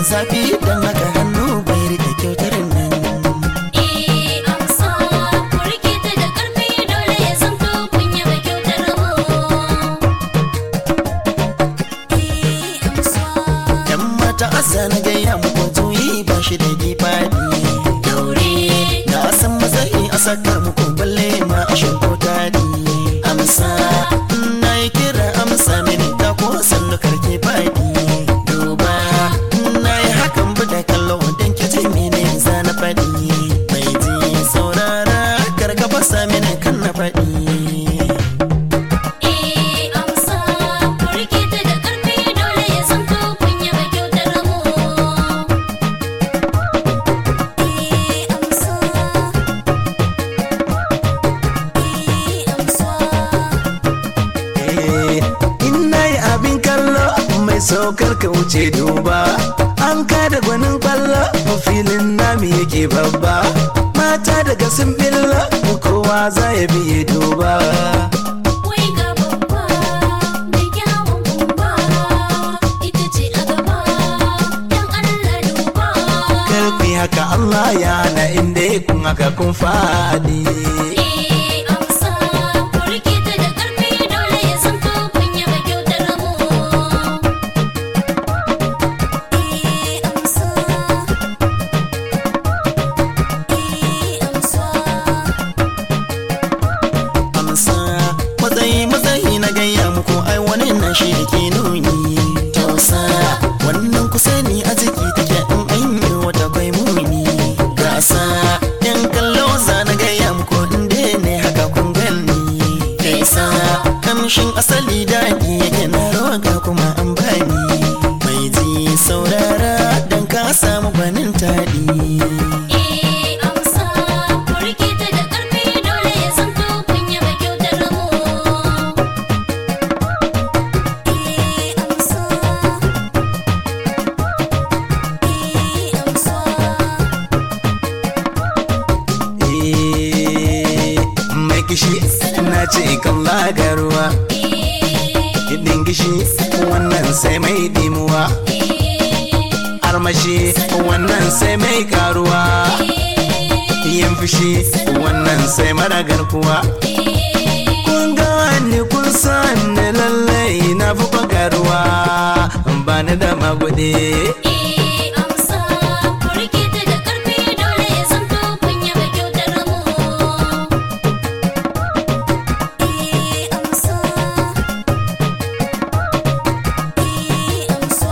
zafi don haka hannu bai rike kyautar nan Eh amsa ku rike ta da ƙarfi dole ya zanto kun yaba kyautar mu. Eh amsa. yan mata asa na gaya muku juyi ba shi da gifadi Daure. na san matsayi a saka muku balle ma a shanko tadi amsa na yi kira amsa mini ta ko sannu karke fadi duba na yi hakan bu da kallo don ki ji mene za na faɗi mai ji saurara karka fasa mini kan na faɗi Eh amsa ku rike ta da ƙarfi dole ya zanto kun yaba kyautar mu. Eh amsa. Eh amsa. in na yi abin kallo mai saukar ka wuce duba an kada gwanin kwallo filin nami yake babba mata daga sun billo kowa za ya biye duba Wai ga babba mai kyawun gumba ita ce a gaba dan Allah duba. karfi haka Allah ya hana inda kun haka kun faɗi Eh amsa ku rike ta da ƙarfi dole ya zanto kun yaba kyautar mu. Eh amsa. Eh amsa. amsa matsayi matsayi na gaya muku ai wani nan shi da ke nuni tausa wannan kusa ni a jiki take in an yi wata kwai muni gasa yan kallo za na gaya muku inda ne haka kun gani kaisa kamshin asali daɗi yake na roga kuma an bani mai ji saurara don ka samu gwanin taɗi Eh amsa ku rike ta da ƙarfi dole ya zanto kun yaba kyautar mu. Eh amsa. Eh amsa. Eh, mai kishi na ce kan lagarwa Eh Hidin gishi wannan sai mai dimuwa eh Armashi wannan sai mai karuwa Yin fushi wannan sai mara garkuwa Kun gane kun san ni lallai na fi bagaruwa Ba ni da magude Eh amsa ku rike ta da ƙarfi dole ya zanto kun yaba kyautar mu. Eh amsa. Eh amsa.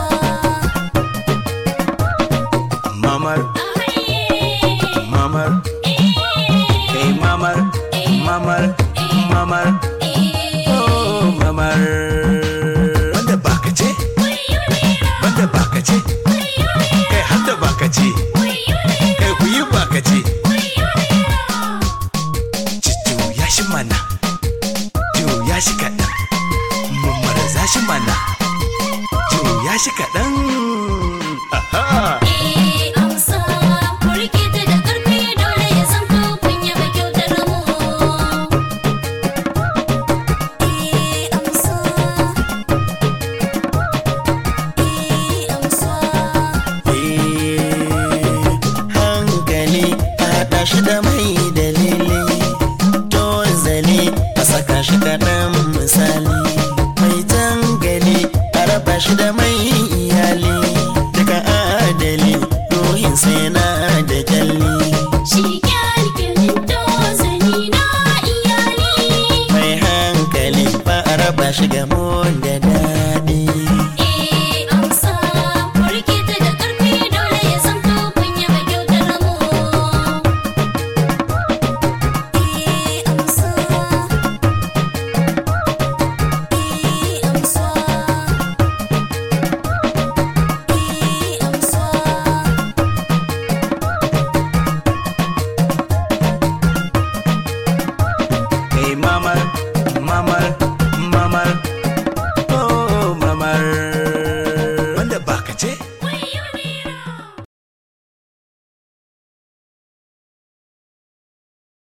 Mamar, Ahaye. mamar, kai mamar, mamar, mamar, Eh oh mamar Wanda baka ce, wayo ne ra, wanda baka ce, wayo ne, kai har da baka ce, wayo ne, kai ku yi baka ce. wayo ne ra. juya shi mana juya shi kaɗan mummarza shi mana juya shi kaɗan Aha! Eh amsa ku rike ta da ƙarfi dole ya zanto kun yaba kyautar mu. Eh amsa. Eh amsa. Eh, hankali a haɗa shi da